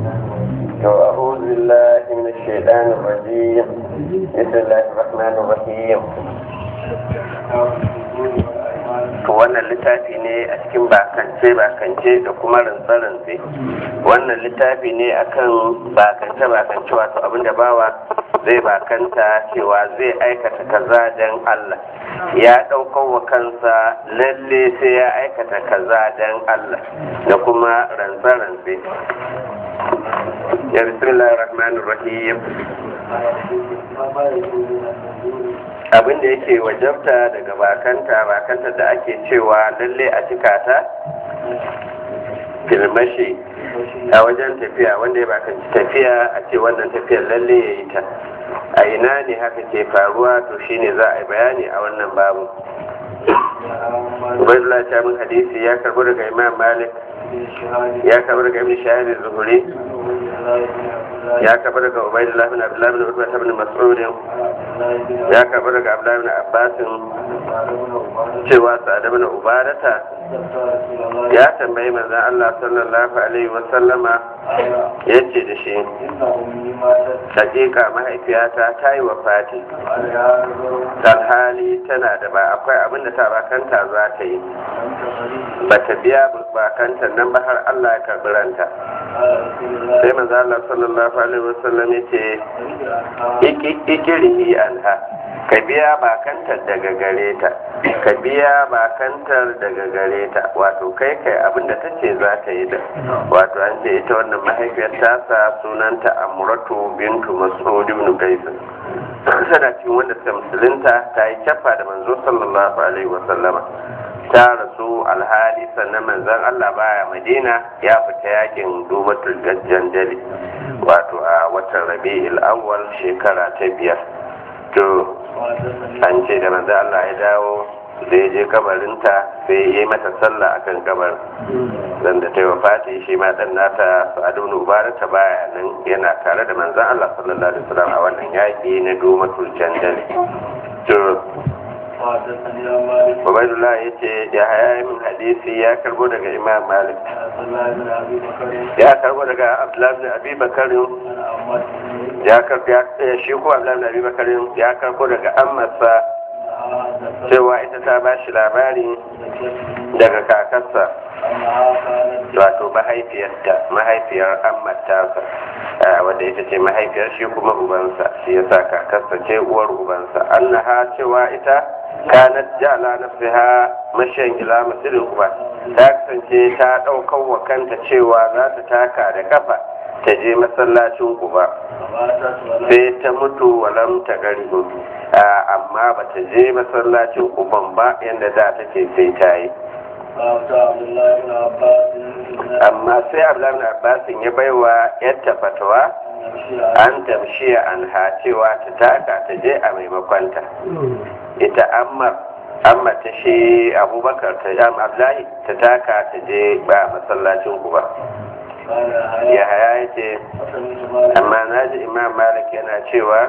أعوذ بالله من الشيطان الرجيم بسم الله الرحمن الرحيم wannan littafi ne a cikin bakance bakance da kuma rantse-rantse wannan littafi ne akan bakance bakance wato abinda bawa zai bakanta cewa zai aikata kaza don Allah ya ɗaukar wa kansa lalle sai ya aikata kaza don Allah da kuma rantse-rantse ya bismillah rahmanir rahim abin da yake wajabta daga bakanta bakanta da ake cewa lalle a cika ta filmashi a wajen tafiya wanda ya bakanci tafiya a ce wannan tafiyar lalle ya yi ta a ina ne haka ke faruwa to shine za a yi bayani a wannan babu ubaidullah ta min hadisi ya karbo daga imam malik ya karbo daga ibn shahid zuhuri ya karbo daga ubaidullah bin abdullah bin utbah bin mas'ud ya karbo daga abdullah bin abbas cewa sa'ad bin ubadata ya tambayi manzon Allah sallallahu alaihi wa sallama yace da shi hakika mahaifiyata ta yi wafati alhali tana da ba akwai abin da ta bakanta za ta yi ba ta biya bakanta nan ba har Allah ya karbi ranta sai manzo Allah sallallahu alaihi wasallam yace ikirihi anha ka biya bakantar daga gare ta ka biya bakantar daga gare ta wato kai kai abin da ta ce za ta yi da wato an ce ita wannan mahaifiyar tasa sunanta amuratu bintu mas'ud ibn qais tana cikin wanda suka musulunta ta yi cafa da manzo sallallahu alaihi wasallama ta rasu alhali sannan manzon Allah baya Madina ya fita yakin dubatul jandali wato a watan Rabi'ul Awwal shekara ta biyar to an ce da manzon Allah ya dawo da ya je kabarinta sai ya yi mata sallah akan kabar dan da ta yi wafati shi ma dan nata Sa'adu ibn Ubarata baya nan yana tare da manzon Allah sallallahu alaihi wasallam a wannan yaki na dubatul jandali to Ubaidullah ya ce ya haya min hadisi ya karbo daga Imam Malik. Ya karbo daga Abdullah bin Abi Bakar ya karbo ya shi ko Abdullah bin Abi Bakar ya karbo daga Ammarsa cewa ita ta ba shi labari daga kakarsa wato mahaifiyarta mahaifiyar ammatarsa wadda ita ce mahaifiyar shi kuma ubansa shi yasa kakarsa ce uwar ubansa annaha cewa ita kanat jala nafsiha mashan ila masjidil quba ta kasance ta daukar wa kanta cewa za ta taka da kafa ta je masallacin quba sai ta mutu walam ta garibu amma ba ta je masallacin quban ba yadda da take sai ta yi amma sai abdullahi abbasin ya baiwa yadda fatawa an tamshiya an ha cewa ta taka ta je a maimakonta ita amma amma ta shi abubakar ta jam abdullahi ta taka ta je ba masallacin ku ba ya haya ya ce amma na ji imam malik yana cewa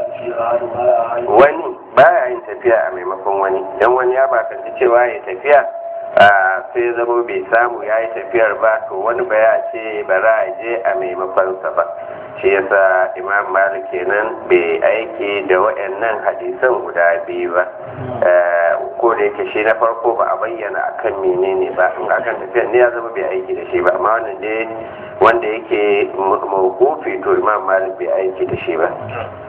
wani baya yin tafiya a maimakon wani don wani ya bakanci cewa ya tafiya sai zama bai samu ya yi tafiyar ba to wani ba ya ce ba za a je a maimakonsa ba shi yasa imam malik kenan bai aiki da waɗannan hadisan guda biyu ba ko da yake shi na farko ba a bayyana akan menene ba in akan tafiyar ne ya zama bai aiki da shi ba amma wannan dai wanda yake mawqufi to imam malik bai aiki da shi ba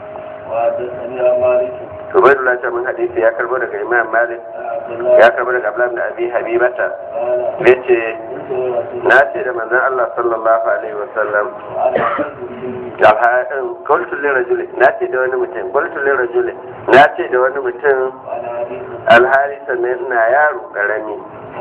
Ubaidullah ta min hadisi ya karbo daga Imam Malik ya karbo daga Abdullah bin Abi Habibata yace na ce da manzon Allah sallallahu alaihi wasallam alhaɗin qultu li rajuli na ce da wani mutum qultu li rajuli na ce da wani mutum alhali sannan ina yaro karami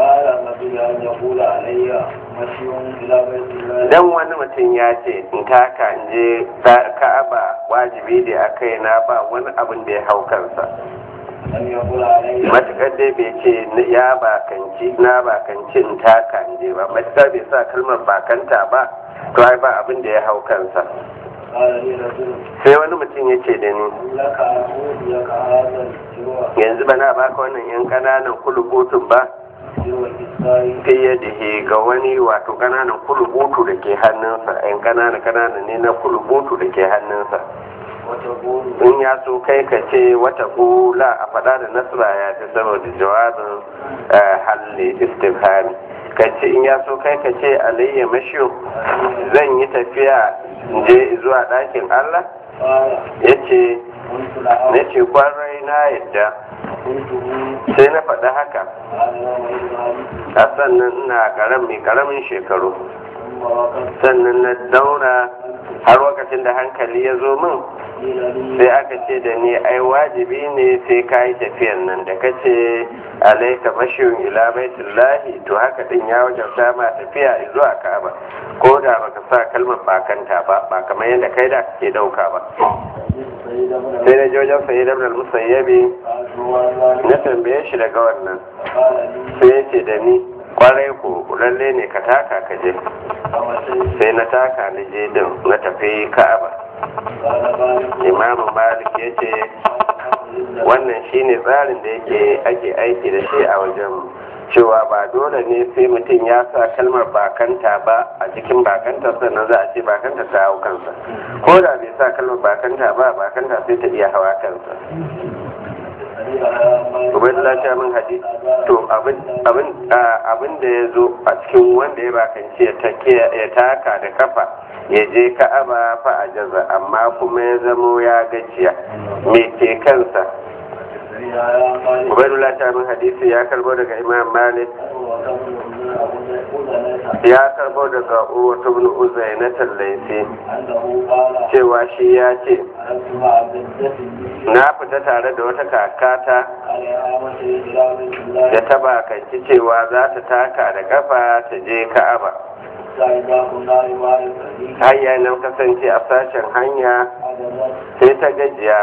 dan wani mutum ya ce in taka in je ka'aba wajibi da a kai na ba wani abin da ya hau kansa matuƙar dai bai ce ya bakanci na bakanci in taka in je ba matuƙar bai sa kalmar bakanta ba to ai ba abin da ya hau kansa sai wani mutum ya ce da ni yanzu ba na baka wannan yan ƙananan kulubutun ba fiye da ga wani wato kananan kulubutu da ke hannunsa yan kanana kanana ne na kulubutu da ke hannunsa in ya so kai ka ce wata kula a faɗa da nasara ya fi saboda jawabin halli istifhami ka ce in ya so kai ka ce alayya mashiyo zan yi tafiya je zuwa ɗakin allah ya ce na ce kwarai na yadda sai na faɗi haka a sannan ina ƙaramin ƙaramin shekaru sannan na dauna har lokacin da hankali ya zo min sai aka ce da ni ai wajibi ne sai ka yi tafiyan nan da ka ce alaika mashiyun ila baitullahi to haka din ya wajen ma tafiya zuwa ka'aba ko da baka sa kalmar bakanta ba ba kamar yadda kai da kake dauka ba sai na jojen sayi da musayyabi na tambaye shi daga wannan sai ya ce da ni kwarai ko lalle ne ka taka ka je sai na taka na je din na tafi ka'aba imamu malik ya ce wannan shine tsarin da yake ake aiki da shi a wajen cewa ba dole ne sai mutum ya sa kalmar bakanta ba a cikin bakanta sannan za a ce bakanta ta hau kansa ko da bai sa kalmar bakanta ba bakanta sai ta iya hawa kansa ubaidullah ta min hadisi to abin da ya zo a cikin wanda ya bakanci ya taka da kafa ya je ka'aba fa a jaza amma kuma ya zamo ya gajiya me ke kansa ubaidullah ta min hadisi ya karbo daga imam malik ya karbo daga urwatu bin uzaina tallaisi cewa shi ya ce na fita tare da wata kakata da ta bakanci cewa za ta taka da kafa ta je ka'aba hanya nan kasance a sashen hanya sai ta gajiya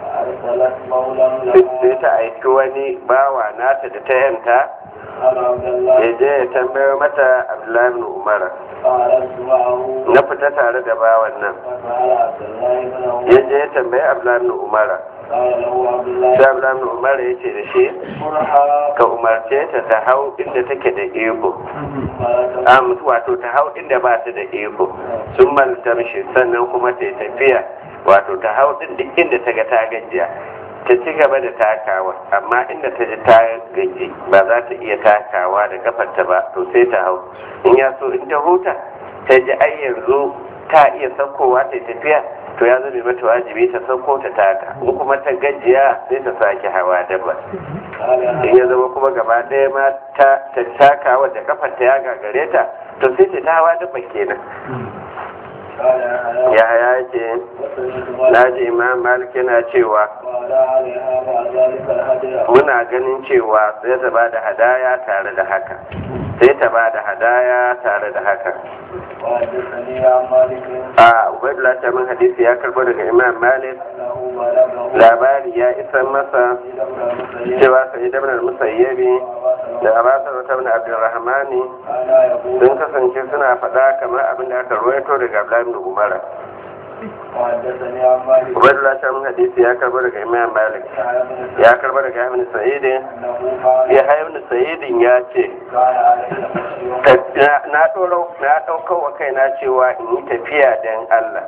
sai ta aiki wani bawa nata da ta yanta ya je ya tambayo mata abdullahi bin umara na fita tare da bawan nan ya je ya tambayi abdullahi bin umara sai abdullahi bin umara ya ce da shi ka umarce ta ta hau inda take da ego wato ta hau inda ba ta da ego sun malta mishi sannan kuma ta yi tafiya wato ta hau din duk inda ta ga ta gajiya ta ci gaba da takawa amma inda ta ji ta gaji ba za ta iya takawa da kafarta ba to sai ta hau in ya so in ta huta ta ji ai yanzu ta iya saukowa ta tafiya to ya zame mata wajibi ta sauko ta taka in kuma ta gajiya sai ta sake hawa dabba in ya zama kuma gaba ɗaya ma ta takawa da kafarta ya gagare ta to sai ta hawa dabba kenan ya ya ce na ji imam malik yana cewa muna ganin cewa sai ta ba da hadaya tare da haka sai ta ba da hadaya tare da haka a ubaidullah ta min hadisi ya karbo daga imam malik labari ya isa masa cewa sai da musayyabi da abasar wata bin abdulrahmani sun kasance suna faɗa kamar abin da aka ruwaito daga abdullahi da umara Ubaidullah ta mun hadisi ya karbo daga Imam Malik ya karbo daga Ibn Sa'id ya Ibn Sa'id ya ce na doro na dauko wa kaina cewa in yi tafiya dan Allah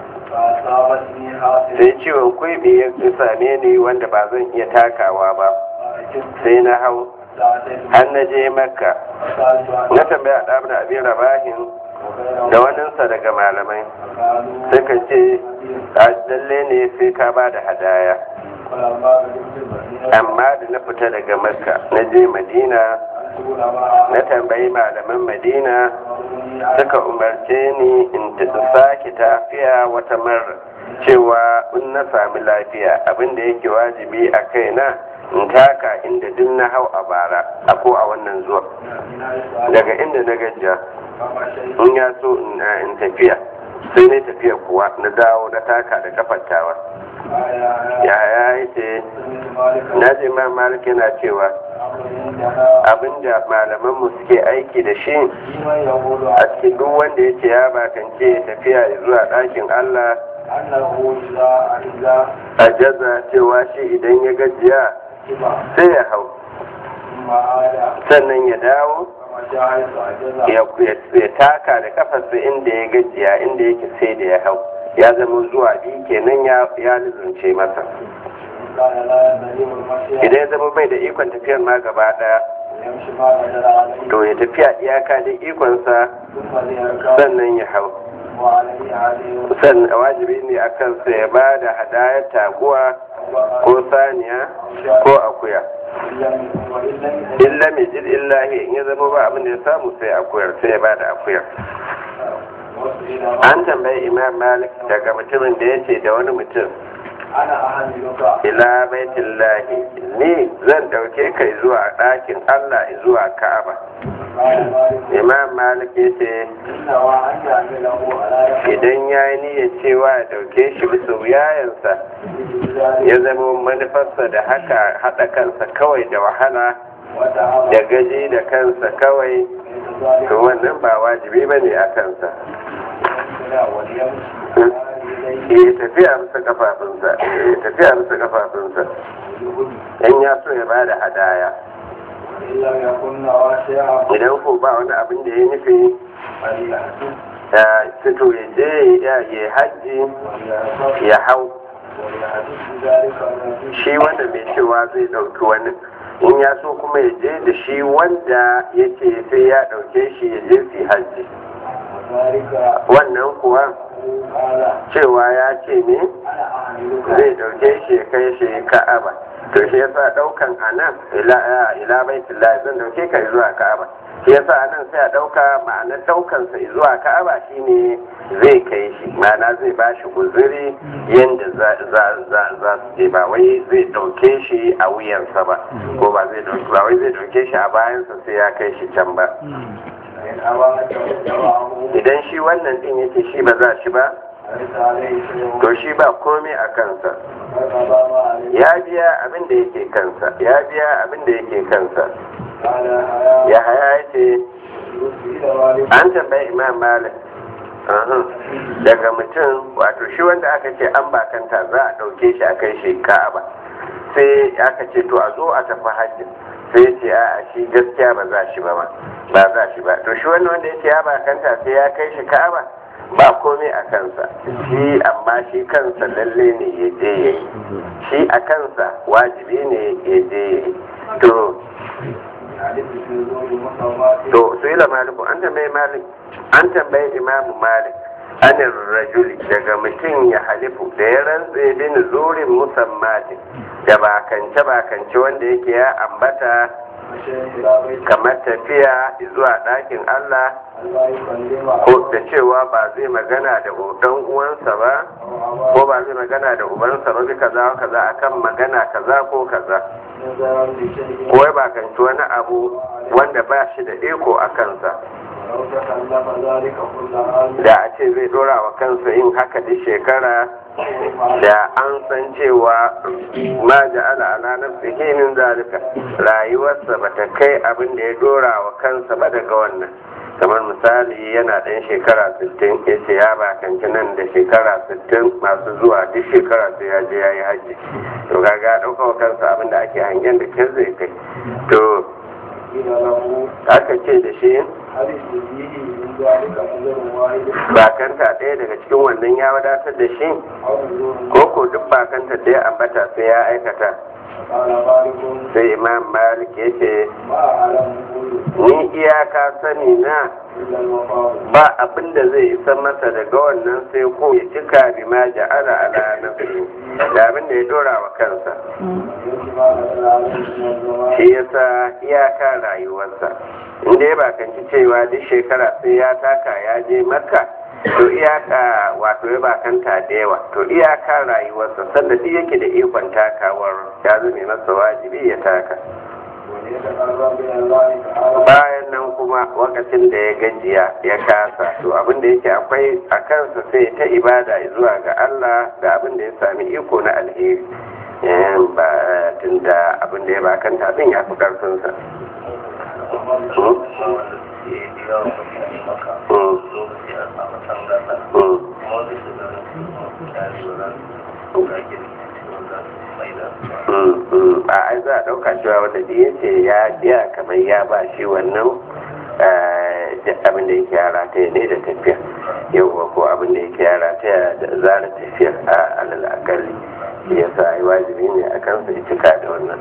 sai ciwon kuibi ya same ni wanda ba zan iya takawa ba sai na hau har na je makka na tambaya ɗabin abin rabahin da waninsa daga malamai suka ce lalle ne sai ka ba da hadaya amma da na fita daga makka na je madina na tambayi malaman madina suka umarce ni in sake tafiya wata mara cewa in na sami lafiya abinda yake wajibi a kaina in taka inda duk na hau a bara a ko a wannan zuwa daga inda na gajiya in ya so in tafiya sai na tafiya kuwa na dawo na taka da kafantawa ya ya yi ce na ji ma malik yana cewa abinda malamanmu suke aiki da shi a cikin duk wanda ya ce ya bakance tafiya zuwa ɗakin allah a jaza cewa shi idan ya gajiya sai ya hau sannan ya dawo ya taka da kafarsa inda ya gajiya inda yake sai da ya hau ya zama zuwa biyu kenan ya lizunce masa idan ya zama bai da ikon tafiyar ma gaba daya to ya tafiya iyaka da ikonsa sannan ya hau sannan wajibi ne a kansa ya ba da hadayar taguwa ko saniya ko akuya illa mai jid illahi in ya zama ba abin da ya samu sai akuyar sai ya ba da akuyar an tambayi imam malik daga mutumin da ya ce da wani mutum ila baitin lahi ni zan dauke kai zuwa ɗakin allah zuwa ka'aba imam malik ya ce idan ya yi niyyar cewa ya dauke shi bisa wuyayensa ya zama manufarsa da haka haɗa kansa kawai da wahala da gaji da kansa kawai to wannan ba wajibi ba ne a kansa ya tafiya bisa kafafunsa ya tafiya bisa kafafunsa in ya so ya ba da hadaya idan ko ba wani abin da ya nufi ya fito ya je ya yi hajji ya hau shi wanda mai cewa zai ɗauki wani in ya so kuma ya je da shi wanda ya ce sai ya ɗauke shi ya je su hajji wannan kuwa cewa ya ce ne zai ɗauke shi ya kai shi ka'aba to shi yasa ɗaukan a nan ila baitullah zan ɗauke ka zuwa ka'aba shi yasa a nan sai a ɗauka ma'anar ɗaukansa zuwa ka'aba shine zai kai shi ma'ana zai ba shi guzuri yadda za su je ba wai zai ɗauke shi a wuyansa ba ko ba zai ɗauke ba wai zai ɗauke shi a bayansa sai ya kai shi can ba idan shi wannan din yake shi ba za shi ba to shi ba komai a kansa ya biya abin da yake kansa ya biya abin da yake kansa ya haya ya ce an tambayi imam malik daga mutum wato shi wanda aka ce an bakanta za a ɗauke shi a kai shi ka'aba sai aka ce to a zo a tafi hajji sai ce a shi gaskiya ba za shi ba ma ba za shi ba to shi wani wanda ya ce ya bakanta sai ya kai shi ka'aba ba komai a kansa shi amma shi kansa lalle ne ya je ya yi shi a kansa wajibi ne ya je ya yi to to su yi maliku an tambayi malik an tambayi imamu malik anin rajuli daga mutum ya halifu da ya rantse bin zurin musammatin da bakance bakance wanda yake ya ambata kamar tafiya zuwa ɗakin Allah ko da cewa ba zai magana da ɗan uwansa ba ko ba zai magana da ubansa ba bi kaza kaza akan magana kaza ko kaza ko ya bakanci wani abu wanda ba shi da iko a kansa da a ce zai dora wa kansa yin haka da shekara da an san cewa ma ja'ala ala nafsihi min zalika rayuwarsa bata kai abin da ya dora wa kansa ba daga wannan kamar misali yana ɗan shekara 60 ya ce ya bakanci nan da shekara 60 masu zuwa duk shekara sai ya je ya yi hajji to kaga ɗauka wa kansa abin da ake hangen da kin zai kai to aka ce da shi bakanta ɗaya daga cikin wannan ya wadatar da shi ko ko duk bakanta da ya ambata sai ya aikata sai imam malik ya ce ni iyaka sani na ba abin da zai isa masa daga wannan sai ko ya cika bi ma ja'ala ala nafsi da abin da ya dora wa kansa shi yasa iyaka rayuwarsa inda ya bakanci cewa duk shekara sai ya taka ya je makka to iyaka wato ya bakanta da yawa to iyaka rayuwarsa sanda duk yake da ikon takawar ya zame masa wajibi ya taka bayan nan kuma lokacin da ya gajiya ya kasa to abin da yake akwai a kansa sai ta ibada zuwa ga Allah da abin da ya sami iko na alheri ba tun da abin da ya bakanta din ya fi karfinsa a ai za a ɗauka cewa wanda da ya ce ya biya kamar ya ba shi wannan abin da yake yara ta ne da tafiya yauwa ko abin da yake yara ta da zara tafiya a alal akalli ya sa yi wajibi ne a kansa ya cika da wannan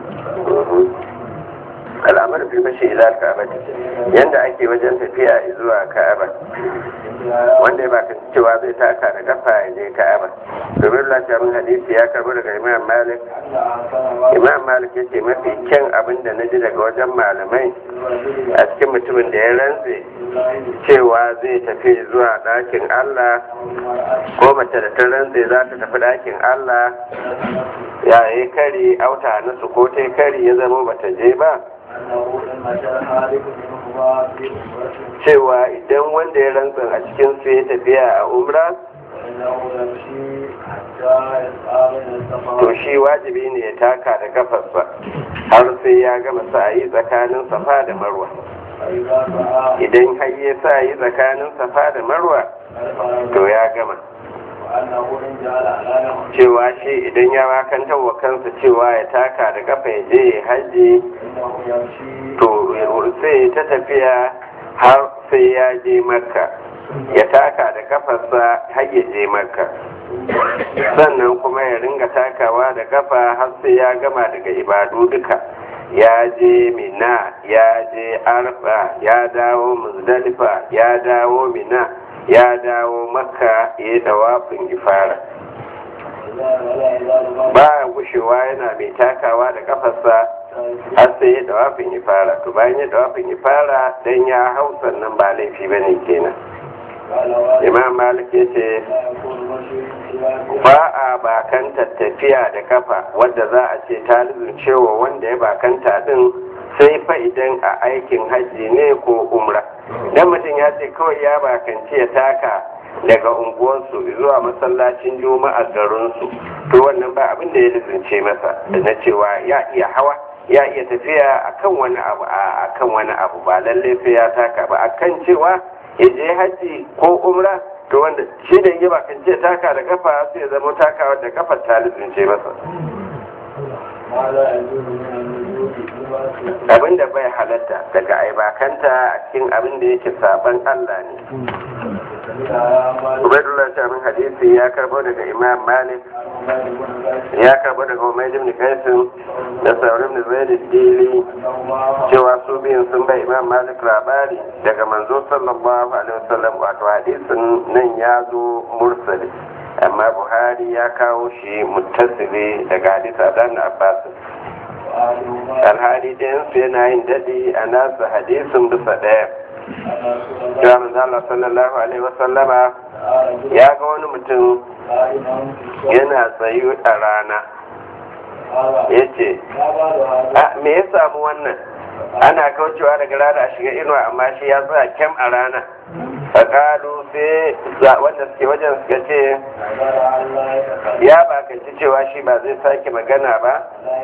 al'amar fi bashi ila ka'aba yanda ake wajen tafiya zuwa ka'aba wanda ya baka cewa zai taka da kafa ya je ka'aba domin lafiyar hadisi ya karbi daga imam malik imam malik ya ce mafi kyan abin da na ji daga wajen malamai a cikin mutumin da ya rantse cewa zai tafi zuwa ɗakin allah ko mace da ta rantse za ta tafi ɗakin allah ya yi kari auta nasu ko ta kari ya zama bata je ba cewa idan wanda ya rantsa a cikin su ya tafiya a umra to shi wajibi ne ya taka da kafarsa har sai ya gama sa'ayi tsakanin safa da marwa idan har ya sa'ayi tsakanin safa da marwa to ya gama cewa shi idan ya makantar wa kansa cewa ya taka da kafa ya je ya haji to sai ta tafiya har sai ya je makka ya taka da kafarsa har ya je makka sannan kuma ya ringa takawa da kafa har sai ya gama daga ibadu duka ya je mina ya je arfa ya dawo muzdalifa ya dawo mina ya dawo makka ya yi dawafin ifara ba gushewa yana mai takawa da kafarsa har sai ya dawafin ifara to bayan ya dawafin ifara dan ya hau sannan ba laifi bane kenan imam malik ya ce ba a bakanta tafiya da kafa wadda za a ce ta cewa wanda ya bakanta din sai fa idan a aikin hajji ne ko umra dan mutum ya ce kawai ya bakanci ya taka daga unguwarsu zuwa masallacin juma'a garinsu to wannan ba abin da ya lizince masa na cewa ya iya hawa ya iya tafiya akan wani abu a akan wani abu ba lalle sai ya taka ba akan cewa ya je hajji ko umra to wanda shi da yi bakanci ya taka da kafa sai ya zama takawa da kafar ta lizince masa abin da bai halatta daga aibakanta a cikin abin da yake saban Allah ne Ubaidullah Shamin hadisi ya karbo daga Imam Malik ya karbo daga Umar ibn Qaisim da Saurin ibn Zaid dili cewa su biyun sun bai Imam Malik labari daga manzo sallallahu alaihi wasallam wato hadisin nan ya zo mursali amma Buhari ya kawo shi muttasili daga hadisa dan Abbas alhali ɗayansu yana yin daɗi a nasa hadisin bisa ɗaya ya manzala sallallahu alaihi wasallama ya ga wani mutum yana tsayu a rana ya ce me ya samu wannan ana kaucewa daga rana a shiga inuwa amma shi ya tsaya kyam a rana faƙalu sai wanda suke wajen suka ce ya bakanci cewa shi ba zai sake magana ba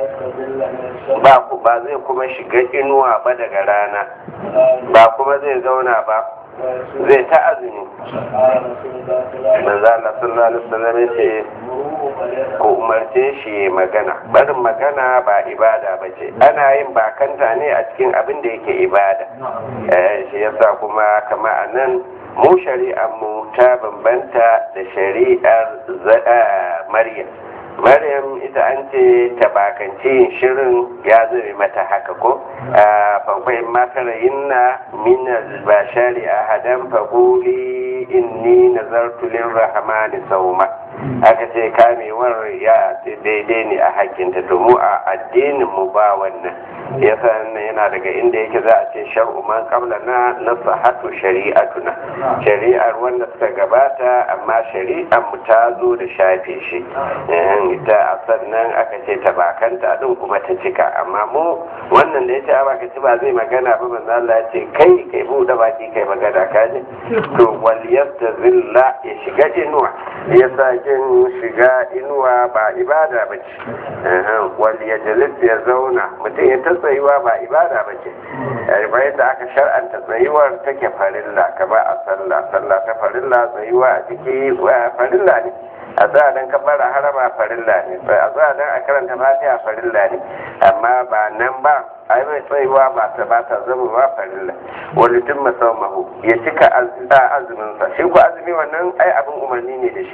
ba zai kuma shiga inuwa ba daga rana ba kuma zai zauna ba zai ta azumi manzo Allah sallallahu alaihi wasallam ce ko umarce shi magana barin magana ba ibada ba ce ana yin bakanta ne a cikin abin da yake ibada shi yasa kuma kama a nan mu shari'ar mu ta bambanta da shari'ar maryam maryam ita an ce ta bakance yin shirin ya zame mata haka ko fakwai matara yinna min albashari a hadan fagoli inni nazartu lirrahmani sauma aka ce kamewar ya daidai ne a hakinta to mu a addinin mu ba wannan yasa yana daga inda yake za a ce shar'u man qabla na nasahatu shari'atuna shari'ar wanda suka gabata amma shari'ar mu ta zo da shafe shi ita a sannan aka ce ta bakanta din kuma ta cika amma mu wannan da yace baka ci ba zai magana ba manzo Allah ya ce kai kai buɗe baki kai magana ka ji to wal yastazilla ya shiga inuwa yasa jin shiga inuwa ba ibada ba ce wal yajlis ya zauna mutum ya ta tsayuwa ba ibada ba ce bayan da aka shar'anta tsayuwar take farilla kama a sallah sallah ta farilla tsayuwa a ciki farilla ne a tsaya don kabbara harama farilla ne a tsaya don a karanta fatiha farilla ne amma ba nan ba ai mai tsayuwa ba ta ba ta zama ba farilla wani tun mahu ya cika azumin sa shi ko azumi wannan ai abin umarni ne da shi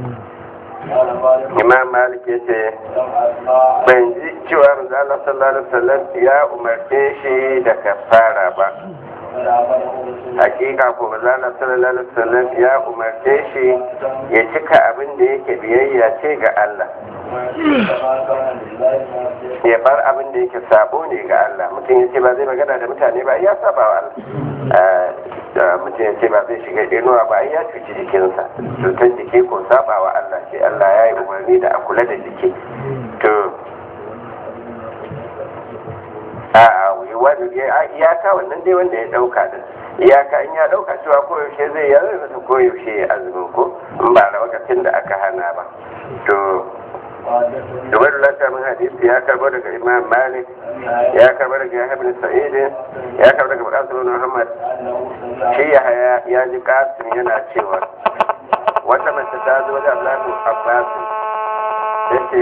imam malik ya ce ban ji cewa manzo Allah sallallahu alaihi wasallam ya umarce shi da kafara ba hakika ko manzo Allah sallallahu alaihi wasallam ya umarce shi ya cika abin da yake biyayya ce ga Allah ya bar abin da yake sabo ne ga Allah mutum ya ce ba zai magana da mutane ba ya saba wa Allah mutum ya ce ba zai shiga inuwa ba ya cuci jikinsa cutar jiki ko saba wa Allah ce Allah ya yi umarni da a kula da jiki to a wani iyaka wannan dai wanda ya dauka din iyaka in ya dauka cewa koyaushe zai yanzu masa koyaushe ya azumin ko in ba da lokacin da aka hana ba to Dubar lata min hadisi ya karbo daga Imam Malik ya karbo daga Yahya bin Sa'id ya karbo daga Qasim bin Muhammad shi Yahya ya ji Qasim yana cewa wata mace ta zo da Abdullah bin Abbas yace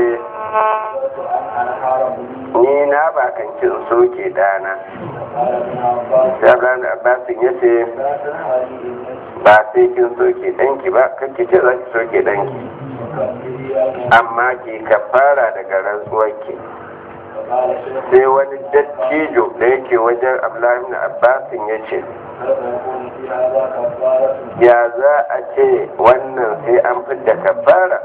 ni na ba kan kin soke dana sai Abdullah bin Abbas yace ba sai kin soke danki ba kake ce za ki soke danki amma ke kafara daga rantsuwarki sai wani dattijo da yake wajen abdullahi na abbasin ya ce ya za a ce wannan sai an fidda kafara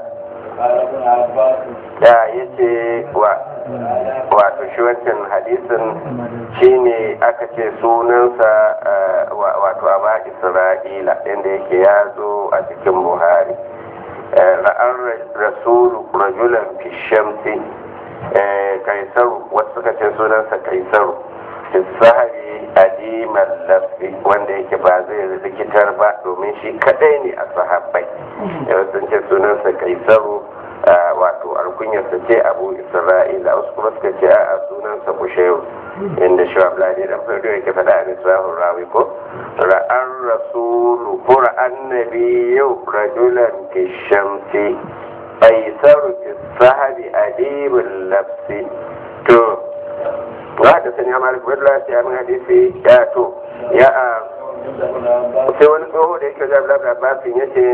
da ya ce wato shi wancan hadisin shine aka ce sunansa wato aba isra'ila inda yake ya zo a cikin buhari ra'an rasulu rajulan fi shamsi kaisaru wasu suka ce sunansa kaisaru sahari adimar lafi wanda yake ba zai rikitar ba domin shi kadai ne a sahabbai yau sun ce sunansa kaisaru wato alkunyarsa ce abu isra'ila wasu kuma suka ce a sunansa kushewu inda shi ablani dan farko yake faɗa a nisrahun rawi ko ra'an rasulu ko ra'an nabi yau rajulan fi shamsi kaisaru fi sahabi adibul lafsi to wa da sani amar kwadla ya min hadisi ya to ya a sai wani tsoho da yake zaɓi labar abbasin ya ce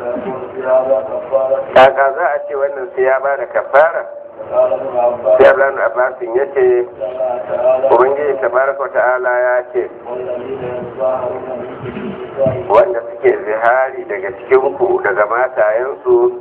kaka za a ce wannan sai ya ba da kafara sai ablan abbasin ya ce ubangiji tabaraka ta'ala ya ce wanda suke zihari daga cikinku daga matayensu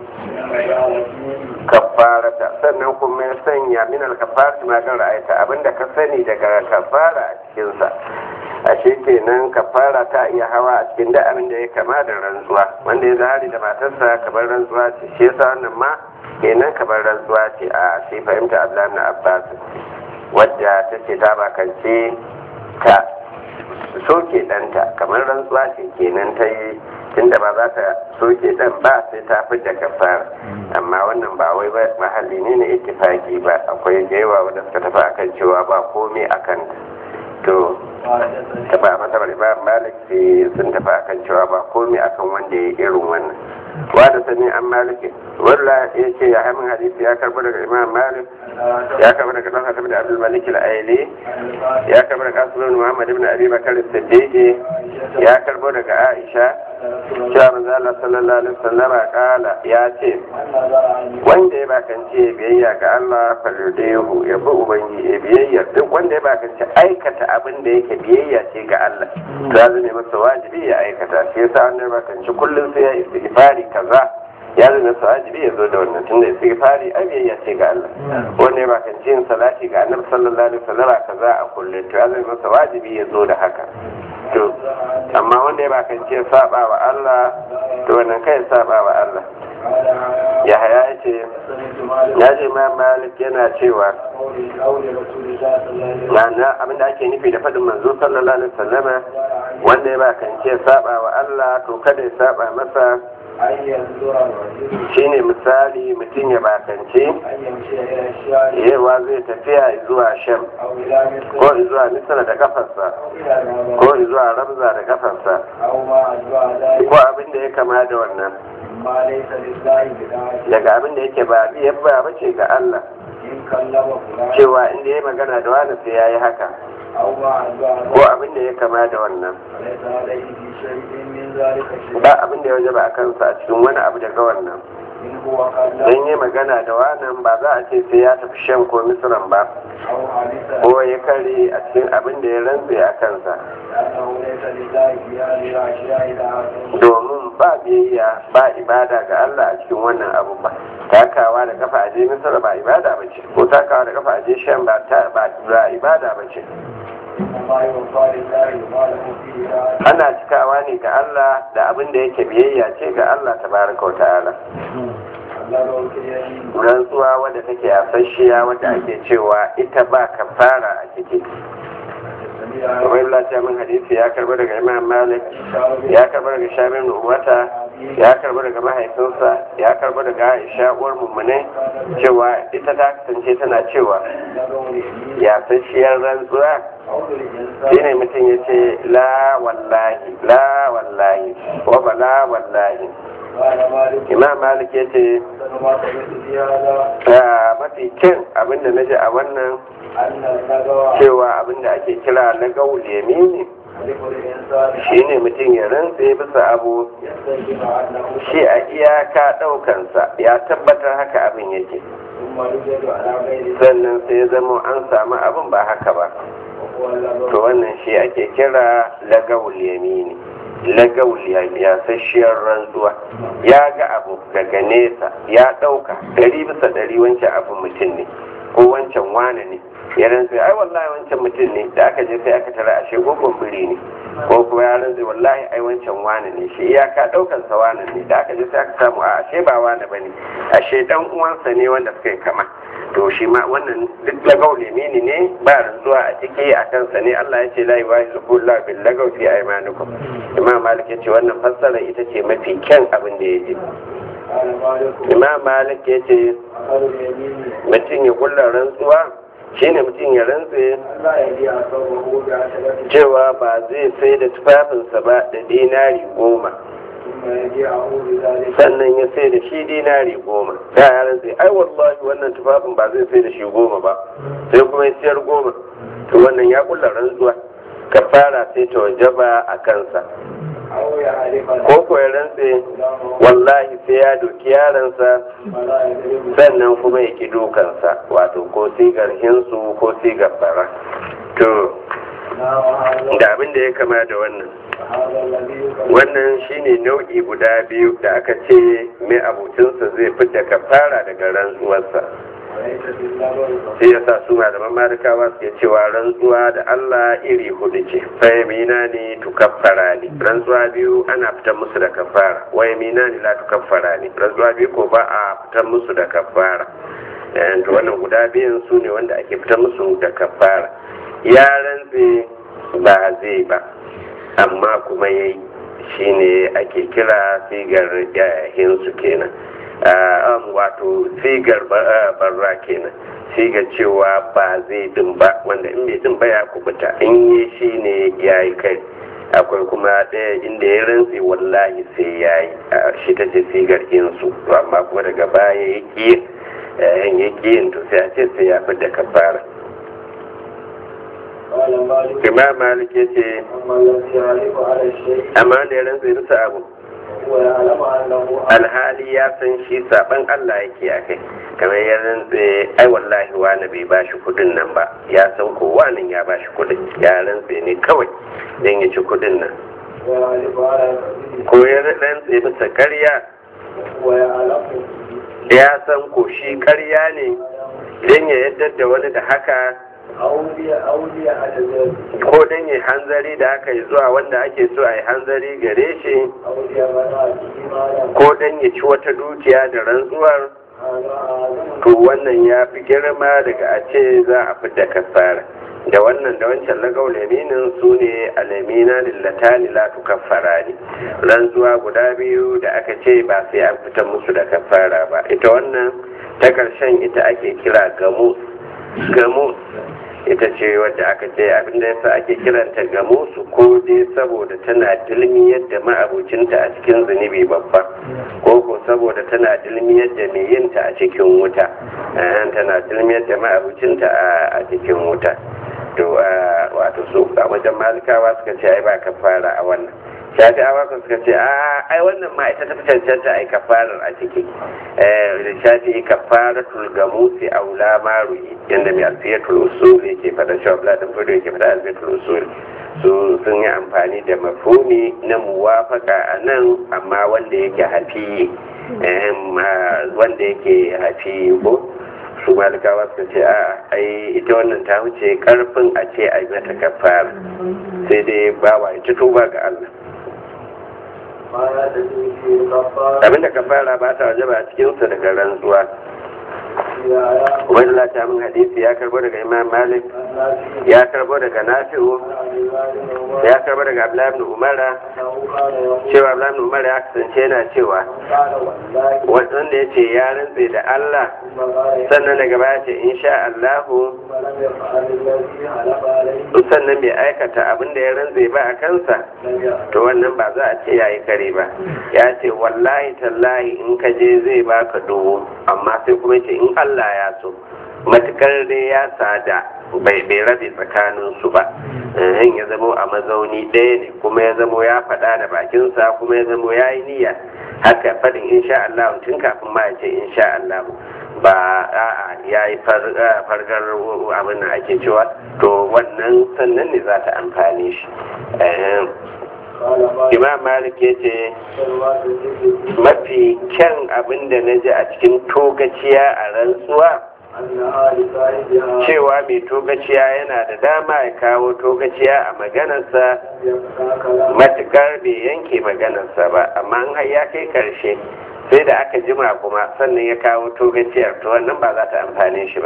kafarata sannan kuma ya sanya min alkafarati ma kan ra'ayta abinda ka sani daga kafara a cikinsa ashe kenan kafara ta iya hawa a cikin da abin da ya kama da rantsuwa wanda ya zahari da matarsa kamar rantsuwa ce shi yasa wannan ma kenan kamar rantsuwa ce a shi fahimta abdullahi na abbas wadda ta ce ta bakance ta soke ɗanta kamar rantsuwa ce kenan ta yi tunda ba za ta soke ɗan ba sai ta fi da kafara amma wannan ba wai mahalli ne na ittifaki ba akwai da yawa wanda suka tafi akan cewa ba komai akan to ta ba mata bari ba malik sun tafi akan cewa ba komai akan wanda ya irin wannan wa da sani an maliki walla ya ce ya hamin hadisi ya karbi daga imam malik ya karbi daga dan hatim da abdul malik al-aili ya karbi daga aslan muhammad ibn abi bakar as-siddiq ya karbo daga aisha cewa manzo Allah sallallahu alaihi wasallam kala ya ce wanda ya bakance biyayya ga Allah faludehu ya bi ubangi ya biyayya duk wanda ya bakance aikata abin da yake biyayya ce ga Allah to ya zama masa wajibi ya aikata shi yasa wanda ya bakance kullum sai ya istighfari kaza ya zama masa wajibi ya zo da wannan tunda istighfari ai biyayya ce ga Allah wanda ya bakance yin salati ga Annabi sallallahu alaihi wasallam kaza a kullum to ya zama masa wajibi ya zo da haka to amma wanda ya bakance saba wa Allah to wannan kai saba wa Allah ya haya ya ce ya ce ma malik yana cewa na abinda ake nufi da faɗin manzo sallallahu alaihi wasallama wanda ya bakance saba wa Allah to kada ya saba masa shine misali mutum ya bakance yawa zai tafiya zuwa sham ko zuwa misala da kafarsa ko zuwa ramza da kafarsa ko abin da ya kama da wannan amma laysa lillahi bid'ati daga abin da yake ba biyar ba bace ga Allah in kallama fulan cewa inda ya magana da wani sai yayi haka aw ma adwa ko abin da ya kama da wannan laysa alayhi fi shay'in min zalika shay ba abin da ya wajaba a kansa a cikin wani abu daga wannan in huwa kallama don yi magana da wannan ba za a ce sai ya tafi shan ko misran ba aw hadisa ko ya kare a cikin abin da ya rantse a kansa annahu laysa lillahi fi hadhihi al-ashya'i da'atun domin ba biyayya ba ibada ga Allah a cikin wannan abu ba takawa da kafa aje misra ba ibada ba ce ko takawa da kafa aje shan ba ta ba ba ibada ba ce وما يوفى لله ما له فيه دعاء ana cikawa ne ga Allah da abin da yake biyayya ce ga Allah tabaraka wa ta'ala الله الكريم rantsuwa wadda take yasasshiya wadda ake cewa ita ba kafara a ciki السميع kamar lafiya min hadisi ya karbi daga imam malik الشاعر ya karbi daga shamin uwata ya karbi daga mahaifinsa ya karbi daga aisha uwar mummune cewa ita ta kasance tana cewa له اليمين yasasshiyar rantsuwa قول الإنسان shine mutum ya ce la wallahi la wallahi wa bala wallahi قال مالك imam malik ya ce أحسن ما سمعت في هذا "Ah, mafi kyan abinda na ji a wannan أن النجوى cewa abinda ake kira na gaul yamini حلف الإنسان shine mutum ya rantse bisa abu يستجيب أنه shi a iyaka ɗaukansa ya tabbatar haka abin yake ثم يوجد على غير sannan sai ya zama an samu abin ba haka ba وهو اللغو to wannan shi ake kira lagawul yamini lagawul yasasshiyar rantsuwa ya ga abu daga nesa ya ɗauka ɗari bisa ɗari wancan abin mutum ne ko wancan wane ne ya rantsa ai wallahi wancan mutum ne da aka je sai aka tara ashe gogon biri ne ko kuma ya rantsa wallahi ai wancan wane ne shi iyaka ɗaukan sa wane ne da aka je sai aka samu a ashe ba wane bane ashe dan uwansa ne wanda suka yi kama to shi ma wannan duk lagau limini ne ba rantsuwa a ciki a kansa ne Allah ya ce la yuwahidu kullu bil lagaw fi aymanikum imam malik ya ce wannan fassara ita ce mafi kyan abin da ya ji قال مالك imam malik ya ce أخذ اليمين mutum ya kulla rantsuwa shine mutum ya rantse لا يبيع ثوبه بعشرة cewa ba zai sai da tufafinsa ba da dinari goma ثم يبيعه بذلك sannan ya sai da shi dinari goma da ya rantse ai wallahi wannan tufafin ba zai sai da shi goma ba sai kuma ya siyar goma to wannan ya kulla rantsuwa kafara sai ta wajaba a kansa أو يعرف ko ko ya rantse الإسلام wallahi sai ya doki yaransa فلا يدرك sannan kuma ya ki dukansa wato ko sigar hinsu ko sigar bara to وهذا da abin da ya kama da wannan هذا الذي يكره wannan shine nau'i guda biyu da aka ce mai abucinsa zai fita kafara daga rantsuwarsa وليس في اللغو sai ya sa su malaman malikawa suke cewa rantsuwa da Allah iri hudu ce fayyamina ne tukaffara ne rantsuwa biyu ana fitar musu da kafara wayamina ne la tukaffara ne rantsuwa biyu ko ba a fitar musu da kafara Eh, to wannan guda biyun su ne wanda ake fitar musu da kafara ya rantse ba zai ba amma kuma yayi shine ake kira sigar yahinsu kenan Ah, um, wato sigar ba- ah, barra kenan sigar cewa ba zai din ba wanda in bai din ba ya kubuta in yi shi ne ya yi kai akwai kuma ɗaya inda ya rantse wallahi sai ya yi shi ta ce sigar insu to amma kuma daga baya ya ƙi yan ya ƙi yin to sai a ce sai ya fi da kafara قال مالك imam malik ya ce أما الذي يعرف على الشيء amma da ya rantse bisa abu وهو يعلم أنه alhali ya san shi saban Allah yake a kai kamar ya rantse ai wallahi wani bai bashi kudin nan ba ya san ko wani ya bashi kudin ya rantse ne kawai don ya ci kudin nan ويعرف على كذبه ko ya rantse bisa karya ويعلم ya san ko shi karya ne don ya yadda da wani da haka أولي أولي أجزاء ko don ya hanzari da haka zuwa wanda ake so a yi hanzari gare shi أولي مناته ما ko don ya ci wata dukiya da rantsuwar هذا أعظم to wannan ya fi girma daga a ce za a fidda kafara da wannan da wancan lagau laminin su ne alamina lillatani la tukaffara ne rantsuwa guda biyu da aka ce ba sai an fita musu da kafara ba ita wannan ta ƙarshen ita ake kira gamus gamus ita ce wadda aka ce abinda yasa ake kiranta ga musu ko dai saboda tana dilmi yadda ma'abucinta a cikin zunubi babba ko ko saboda tana dilmi yadda mai yinta a cikin wuta Eh, tana dilmi yadda ma'abucinta a- a cikin wuta to a wato su a wajen malikawa suka ce ai ba kafara a wannan shafi'awa kan suka ce a ai wannan ma ita ta fi cancanta ai kafarar a ciki eh da shafi kafaratul gamusi aula maru'i yanda mai alfiyatul usul yake fada shi abla da fudu yake fada alfiyatul usul su sun yi amfani da mafhumi na muwafaka a nan amma wanda yake hafi eh, ma- wanda yake hafi ko su malikawa suka ce a ai ita wannan ta wuce karfin a ce a yi mata kafara sai dai bawa ita tuba ga Allah ما يدري في الكفارة abinda kafara ba ta wajaba a cikinsa daga rantsuwa في آيات wani ta min hadisi ya karbo daga imam malik الناس ya karbo daga nafi'u عن عباد الله ya karbo daga abdullahi ibn umara أنه كان يقول cewa abdullahi ibn umara ya kasance yana cewa قال والله wanda ya ce ya rantse da Allah ثم قال sannan daga baya ce insha Allahu ثم لم يفعل الذي حلف عليه sannan bai aikata abin da ya rantse ba a kansa لم يفعل to wannan ba za a ce yayi kare ba ya ce wallahi tallahi in ka je zai baka dubu amma sai kuma ce in Allah ya so matukar dai ya sada bai bai rabe tsakanin su ba eh ya zamo a mazauni ɗaya ne kuma ya zamo ya faɗa da bakinsa kuma ya zamo ya yi niyya haka faɗin insha Allah tun kafin ma ya ce insha Allah ba a'a ya yi fargar abin da ake cewa to wannan sannan ne za ta amfane shi Eh, قال ما imam malik ya ce يسأل الذكر mafi kyan abin da na ji a cikin togaciya a rantsuwa أنها لصاحبها cewa mai togaciya yana da dama ya kawo togaciya a maganarsa يبقى كلام matukar bai yanke maganarsa ba amma in har ya kai karshe sai da aka jima kuma sannan ya kawo togaciyar to wannan ba za ta amfane shi ba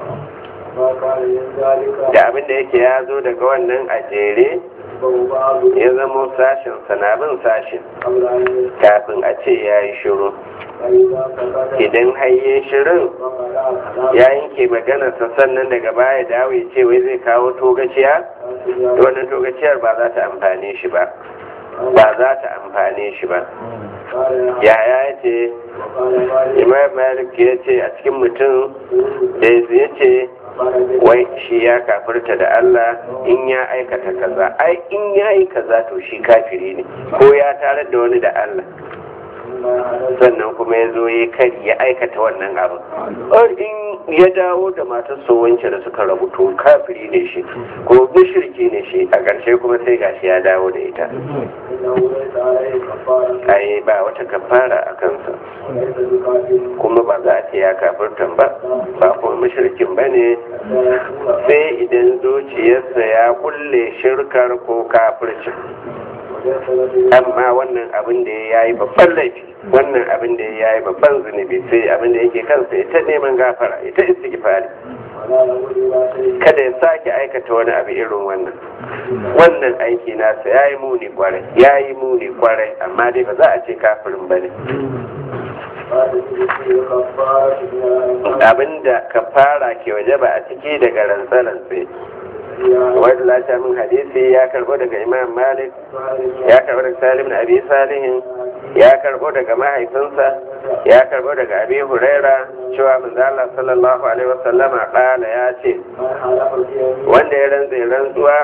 ما كان من ذلك da abin da yake ya zo daga wannan a jere يتبع بعض ya zamo sashin sanabin sashin قبل أن يسأل kafin a ce ya yi shiru فإذا سكت idan hayye shirin فقال كلام ya yanke maganarsa sannan daga baya dawo ya ce wai zai kawo togaciya to wannan togaciyar ba za ta amfane shi ba ba za ta amfane shi ba قال yaya ya ce وقال مالك imam malik ya ce a cikin mutum da ya ce قال wai shi ya kafirta da Allah in ya aikata kaza ai in ya yi kaza to shi kafiri ne ko ya tarar da wani da Allah sannan kuma ya zo ya kari ya aikata wannan abin Ai, in ya dawo da matar wance da suka rabu to kafiri ne shi ko mushriki ne shi a ƙarshe kuma sai gashi ya dawo da ita إنه ليس عليه كفارة ai ba wata kafara a kansa وليس بكافر kuma ba za a ce ya kafirtan ba ba kuma mushrikin ba ne حتى يكون sai idan zuciyarsa ya kulle shirkar ko kafircin وليس له amma wannan abin da ya yi babban laifi wannan abin da ya yi babban zunubi sai abin da yake kansa ita neman gafara ita istighfari ولا له إلا شيء kada ya sake aikata wani abu irin wannan wannan aiki nasa ya yi muni kwarai ya yi muni kwarai amma dai ba za a ce kafirin ba ne قال في كفارة من الأيمان abinda kafara ke waje ba a ciki daga rantsa-rantsa wanda lata min hadisi ya karbo daga imam malik ya karbo daga salim na abi salihin ya karbo daga mahaifinsa ya karbo daga abi huraira cewa manzala sallallahu alaihi wasallama kala ya ce من حلف في wanda ya rantsa rantsuwa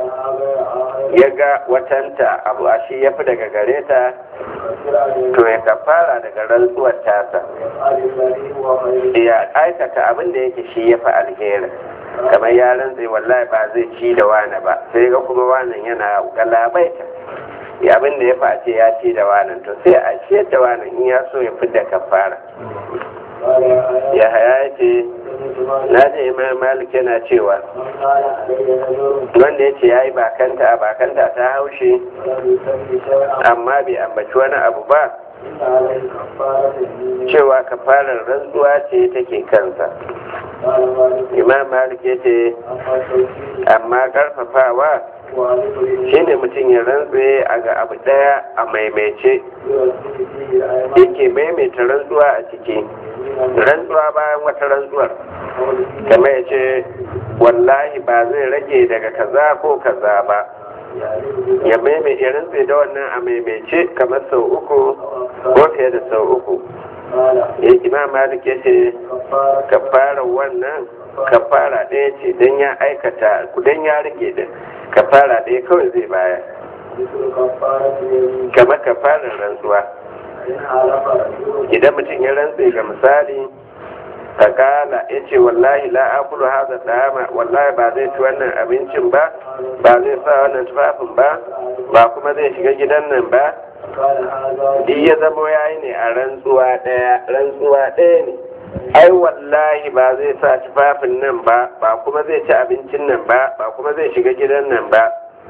ya ga watanta abu a shi ya fi daga gare ta to ya kafara daga rantsuwar tasa ya aikata abin da yake shi ya fi alheri kamar ya rantse wallahi ba zai ci da wani ba sai ga kuma wanan yana galabaita ya abin da ya fi a ce ya ci da wanan to sai a ciyar da wanan in ya so ya fi da kafara ya haya ya ce na ji imam malik yana cewa wanda ya ce ya yi bakanta a bakanta ta haushe amma bai ambaci wani abu ba cewa kafarar rantsuwa ce take kansa imam malik ya ce amma karfafawa shine mutum ya rantse a ga abu daya a maimaice yake maimaita rantsuwa a ciki rantsuwa bayan wata rantsuwar kamar ya ce wallahi ba zai rage daga kaza ko kaza ba ya maimai ya rantse da wannan a maimaice kamar sau uku ko fiye da sau uku ya imam malik ya ce kafara wannan kafara ɗaya ce don ya aikata don ya rage da kafara ɗaya kawai zai baya kamar kafarar rantsuwa idan mutum ya rantse ga misali fakala ya ce wallahi la akulu haza dama wallahi ba zai ci wannan abincin ba ba zai sa wannan tufafin ba ba kuma zai shiga gidan nan ba duk ya zamo ya yi ne a rantsuwa ɗaya rantsuwa ɗaya ne ai wallahi ba zai sa tufafin nan ba ba kuma zai ci abincin nan ba ba kuma zai shiga gidan nan ba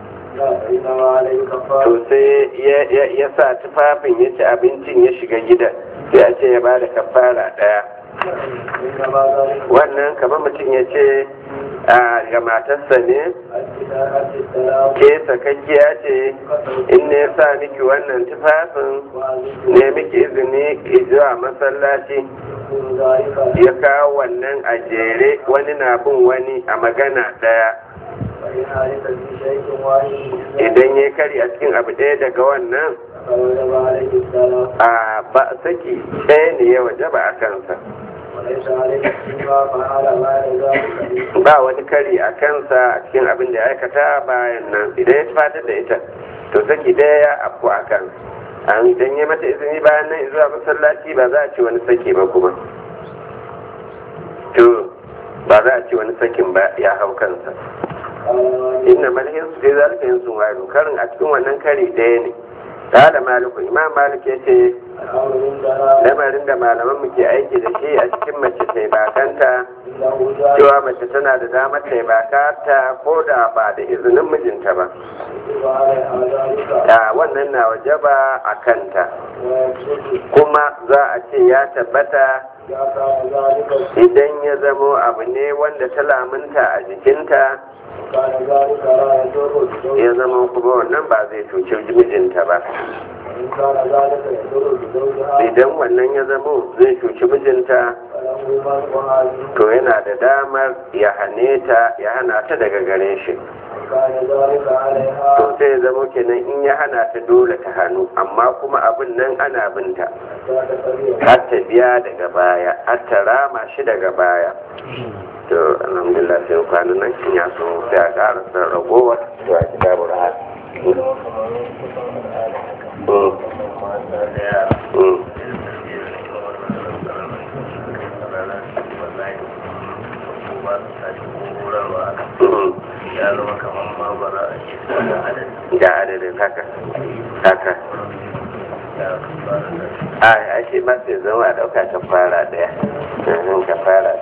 to sai ya sa tufafin ya ci abincin ya shiga gidan sai a ce ya ba da kafara ɗaya wannan kamar mutum ya ce ga matarsa ne ke sakakkiya ce in ne sa miki wannan tufafin ne miki izini zuwa masallaci ya kawo wannan a jere wani na bin wani a magana daya idan ya kari a cikin abu ɗaya daga wannan a ba saki ɗaya ne ya waje ba a kansa ba wani kari a kansa a cikin abin da ya aikata bayan nan idan ya fatar da ita to saki ɗaya ya afku a kansa an idan ya mata izini bayan nan zuwa masallaci ba za a ci wani saki ba kuma to ba za a ci wani sakin ba ya hau kansa inna malhin su dai zalika yin sun wayo karin a cikin wannan kari ɗaya ne da maliku imam malik ya ce lamarin da malaman mu ke aiki da shi a cikin mace ta bakanta cewa mace tana da damar ta bakata ko da ba da izinin mijinta ba da wannan na waje ba a kanta kuma za a ce ya tabbata idan ya zamo abu ne wanda ta lamunta a jikinta ya zama kuma wannan ba zai cuci mijinta ba idan wannan ya zamo zai cuci mijinta to yana da damar ya hane ta ya hana ta daga gare shi to sai ya zama kenan in ya hana ta dole ta hannu amma kuma abin nan ana binta har ta biya daga baya har ta rama shi daga baya to alhamdulillah sai kwanan nan kin ya so sai a ƙara san ragowar to a kitabul hal da adadin haka haka a a shi ma sai zama a ɗauka ka fara ɗaya ka fara